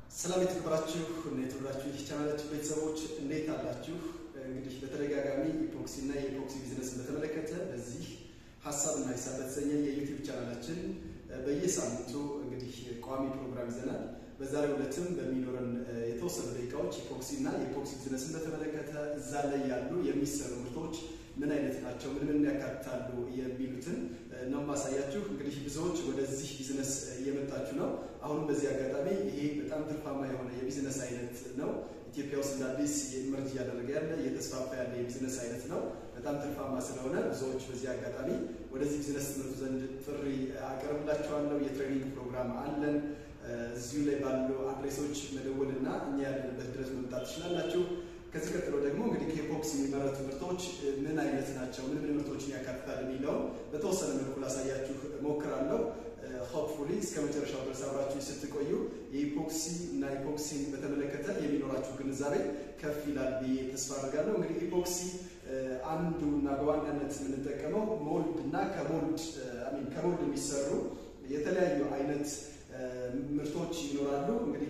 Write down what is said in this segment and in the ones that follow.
ሰላም የተከበራችሁ እና የተወደዳችሁ ይህ ቻናላችን ቤተሰቦች እንዴት አላችሁ? እንግዲህ በተደጋጋሚ ኢፖክሲ እና የኢፖክሲ ቢዝነስን በተመለከተ በዚህ ሀሳብና ሂሳብ በተሰኘ የዩቲዩብ ቻናላችን በየሳምንቱ እንግዲህ ቋሚ ፕሮግራም ይዘናል። በዛሬው ዕለትም በሚኖረን የተወሰኑ ደቂቃዎች ኢፖክሲ እና የኢፖክሲ ቢዝነስን በተመለከተ እዛ ላይ ያሉ የሚሰሩ ምርቶች ምን አይነት ናቸው፣ ምን ምን ያካትታሉ የሚሉትን ነው ማሳያችሁ። እንግዲህ ብዙዎች ወደዚህ ቢዝነስ እየመጣችሁ ነው። አሁንም በዚህ አጋጣሚ ይሄ በጣም ትርፋማ የሆነ የቢዝነስ አይነት ነው። ኢትዮጵያ ውስጥ እንደ አዲስ የኢመርጅ እያደረገ ያለ እየተስፋፋ ያለ የቢዝነስ አይነት ነው። በጣም ትርፋማ ስለሆነ ብዙዎች በዚህ አጋጣሚ ወደዚህ ቢዝነስ ትምህርቱ ዘንድ ጥሪ አቀርብላችኋለሁ። የትሬኒንግ ፕሮግራም አለን። እዚሁ ላይ ባሉ አድሬሶች መደወልና እኛ ያለንበት ድረስ መምጣት ትችላላችሁ። ከዚህ ቀጥሎ ደግሞ እንግዲህ ከኢፖክሲ የሚመረቱ ምርቶች ምን አይነት ናቸው፣ ምን ምን ምርቶችን ያካትታል የሚለውን በተወሰነ መልኩ ላሳያችሁ ሞክራለሁ። ሆፕፉሊ እስከ መጨረሻው ድረስ አብራችሁ ስትቆዩ የኢፖክሲ እና ኢፖክሲን በተመለከተ የሚኖራችሁ ግንዛቤ ከፍ ይላል ብዬ ተስፋ አድርጋለሁ። እንግዲህ ኢፖክሲ አንዱ እና በዋናነት የምንጠቀመው ሞልድ እና ከሞልድ አሚን ከሞልድ የሚሰሩ የተለያዩ አይነት ምርቶች ይኖራሉ። እንግዲህ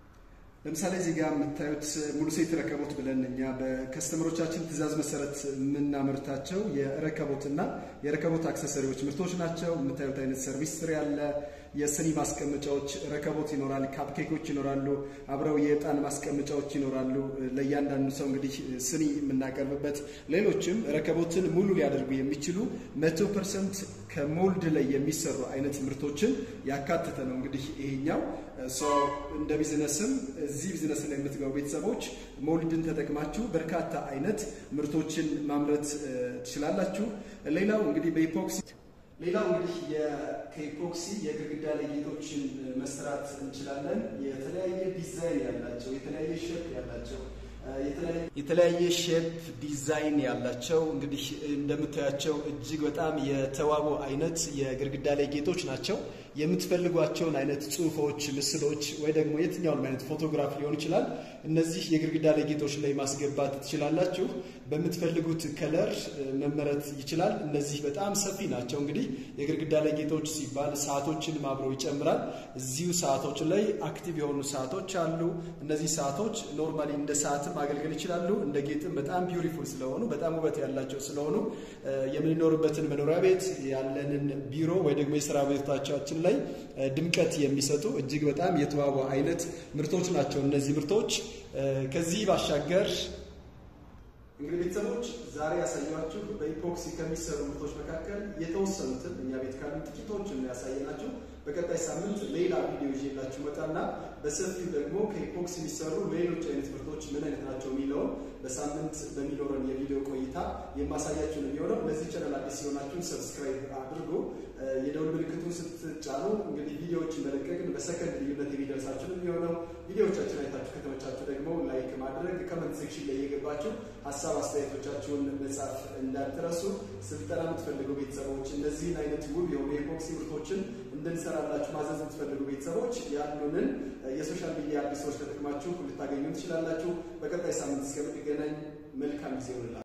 ለምሳሌ እዚህ ጋር የምታዩት ሙሉ ሴት ረከቦት ብለን እኛ በከስተመሮቻችን ትዕዛዝ መሰረት የምናመርታቸው የረከቦትና የረከቦት አክሰሰሪዎች ምርቶች ናቸው። የምታዩት አይነት ሰርቪስ ትሪ ያለ የስኒ ማስቀመጫዎች ረከቦት ይኖራል። ካፕኬኮች ይኖራሉ። አብረው የዕጣን ማስቀመጫዎች ይኖራሉ። ለእያንዳንዱ ሰው እንግዲህ ስኒ የምናቀርብበት ሌሎችም ረከቦትን ሙሉ ሊያደርጉ የሚችሉ መቶ ፐርሰንት ከሞልድ ላይ የሚሰሩ አይነት ምርቶችን ያካተተ ነው። እንግዲህ ይሄኛው እንደ ቢዝነስም እዚህ ቢዝነስ ላይ የምትገቡ ቤተሰቦች ሞልድን ተጠቅማችሁ በርካታ አይነት ምርቶችን ማምረት ትችላላችሁ። ሌላው እንግዲህ በኢፖክሲ ሌላው እንግዲህ ከኢፖክሲ የግድግዳ ላይ ጌጦችን መስራት እንችላለን። የተለያየ ዲዛይን ያላቸው የተለያየ ሼፕ ያላቸው የተለያየ ሼፕ ዲዛይን ያላቸው እንግዲህ እንደምታያቸው እጅግ በጣም የተዋቡ አይነት የግድግዳ ላይ ጌጦች ናቸው። የምትፈልጓቸውን አይነት ጽሁፎች፣ ምስሎች ወይ ደግሞ የትኛውንም አይነት ፎቶግራፍ ሊሆን ይችላል። እነዚህ የግድግዳ ላይ ጌጦች ላይ ማስገባት ትችላላችሁ። በምትፈልጉት ከለር መመረት ይችላል። እነዚህ በጣም ሰፊ ናቸው። እንግዲህ የግድግዳ ላይ ጌጦች ሲባል ሰዓቶችን አብረው ይጨምራል። እዚሁ ሰዓቶች ላይ አክቲቭ የሆኑ ሰዓቶች አሉ። እነዚህ ሰዓቶች ኖርማሊ እንደ ሰዓት ማገልገል ይችላሉ። እንደ ጌጥም በጣም ቢዩቲፉል ስለሆኑ በጣም ውበት ያላቸው ስለሆኑ የምንኖርበትን መኖሪያ ቤት ያለንን ቢሮ ወይ ደግሞ የስራ ቤታችን ላይ ድምቀት የሚሰጡ እጅግ በጣም የተዋቡ አይነት ምርቶች ናቸው እነዚህ ምርቶች። ከዚህ ባሻገር እንግዲህ ቤተሰቦች ዛሬ ያሳያችሁ በኢፖክሲ ከሚሰሩ ምርቶች መካከል የተወሰኑትን እኛ ቤት ካሉ ጥቂቶችን ያሳየናችሁ። በቀጣይ ሳምንት ሌላ ቪዲዮ ይዤላችሁ መጣና በሰፊው ደግሞ ከኢፖክሲ የሚሰሩ ሌሎች አይነት ምርቶች ምን አይነት ናቸው የሚለውን በሳምንት በሚኖረን የቪዲዮ ቆይታ የማሳያችሁ ነው የሚሆነው። ለዚህ ቻናል አዲስ ሲሆናችሁን ሰብስክራይብ አድርጉ። የደውል ምልክቱን ስትጫኑ እንግዲህ ቪዲዮዎችን መለቀቅን በሰከንድ ልዩነት የሚደርሳችሁ ነው የሚሆነው። ቪዲዮዎቻችን አይታችሁ ከተመቻችሁ ደግሞ ላይክ ማድረግ፣ ከመንት ሴክሽን ላይ እየገባችሁ ሀሳብ አስተያየቶቻችሁን መጻፍ እንዳትረሱ። ስልጠና የምትፈልጉ ቤተሰቦች እነዚህን አይነት ውብ የሆኑ የኢፖክሲ ምርቶችን እንድንሰራላችሁ ማዘዝ የምትፈልጉ ቤተሰቦች ያሉንን የሶሻል ሚዲያ አዲሶች ተጠቅማችሁ ልታገኙ ትችላላችሁ። በቀጣይ ሳምንት እስከምንገናኝ መልካም ጊዜ ይሆንላችሁ።